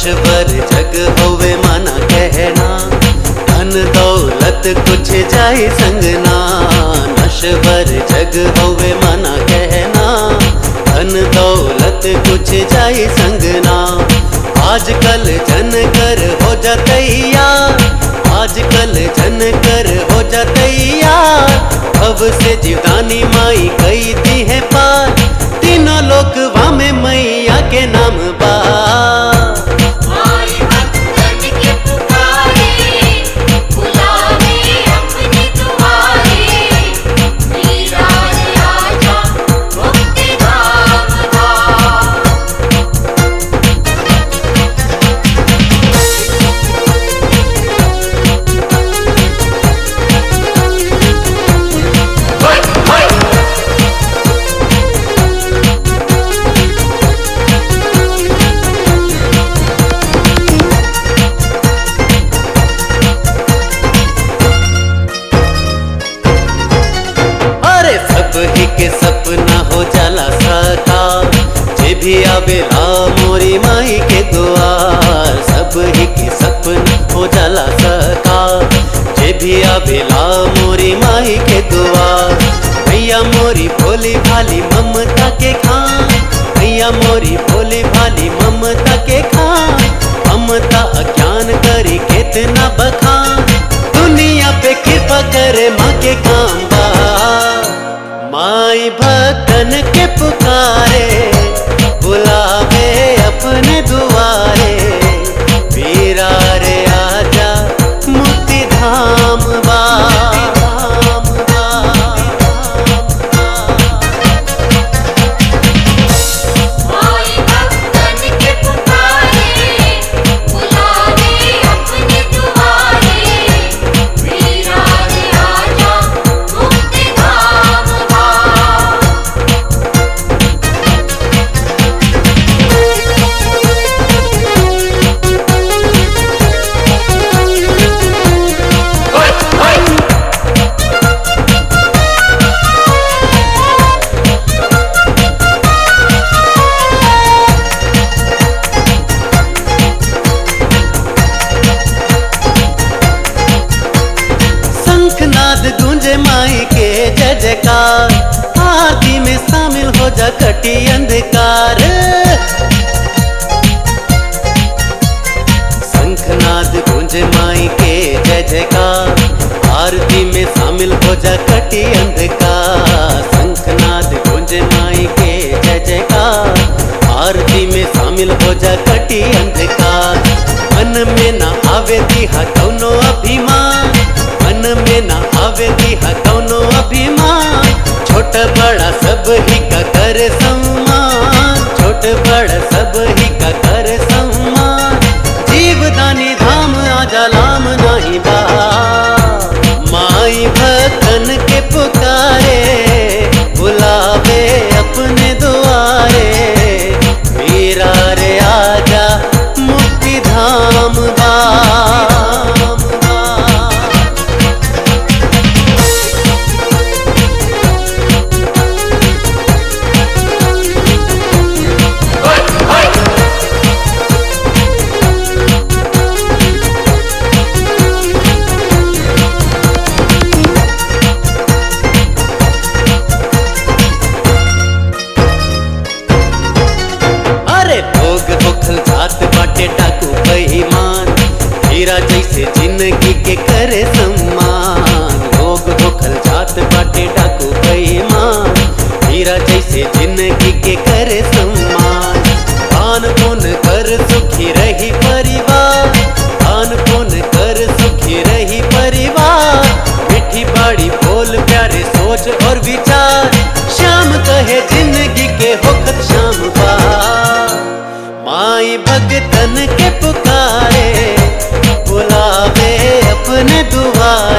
नशवर जग होवे माना कहना धन दौलत कुछ जाए संगना नशवर जग होवे माना कहना धन दौलत कुछ जाए संगना आजकल जन कर हो जातैया आजकल जन कर हो जातैया अब से जीवदानी माई कई दी है पार तीनों लोक वामे मैया के नाम बा माई भक्तन के पुकारे बुलावे अपने दुआरे मीरा रे आजा मुक्ति धाम का अरे सब ही के सपना हो जाला साकार जे भी आवेला मोरी माई के द्वार सब ही के सपना हो जाला साकार जे भी आवेला मोरी माई के द्वार भैया मोरी भोली भाली ममता के खान भैया मोरी भोली भाली ममता के खान ममता अज्ञान करी कितना बखान दुनिया पे कृपा करे माँ के काम बा माई भक्तन के पुकारे बुलावे अपने दुआरे वीरा रे आजा मुक्ति धाम बा धाम बा माई भक्तन के पुकारे बुलावे अपने दुआरे मीरा रे आजा मुक्ति धाम का शंखनाद गूंजे माई के जय जयकार आरती में शामिल हो जा कटी अंधकार शंखनाद गूंजे माई के जय जयकार आरती में शामिल हो जा कटी अंधकार शंखनाद गूंजे माई के जय जयकार आरती में शामिल हो जा कटी अंधकार मन में ना आवे दिहा कौनो अभिमान मन में ना आवे दिहा कौनो अभिमान छोट बड़ा सब ही का कर सम्मान छोट बड़ा सब ही का कर सम्मान जीवदानी धाम आजा लाम नाही बा माई भक्तन के पुकारे बुलावे अपने दुआरे वीरा रे आजा मुक्ति धाम बा अरे भोग होखल जात बाटे डाकू बेईमान हीरा जैसे जिंदगी के करे सम्मान भोग होखल जात बाटे डाकू बेईमान हीरा जैसे जिंदगी के करे सम्मान दान पुण्य कर सुखी रही परिवार दान पुण्य कर सुखी रही परिवार मीठी बाड़ी बोल प्यारे सोच और विचार श्याम कहे जिंदगी के होखत शाम बा माई भगतन के पुकारे बुलावे अपने दुआरे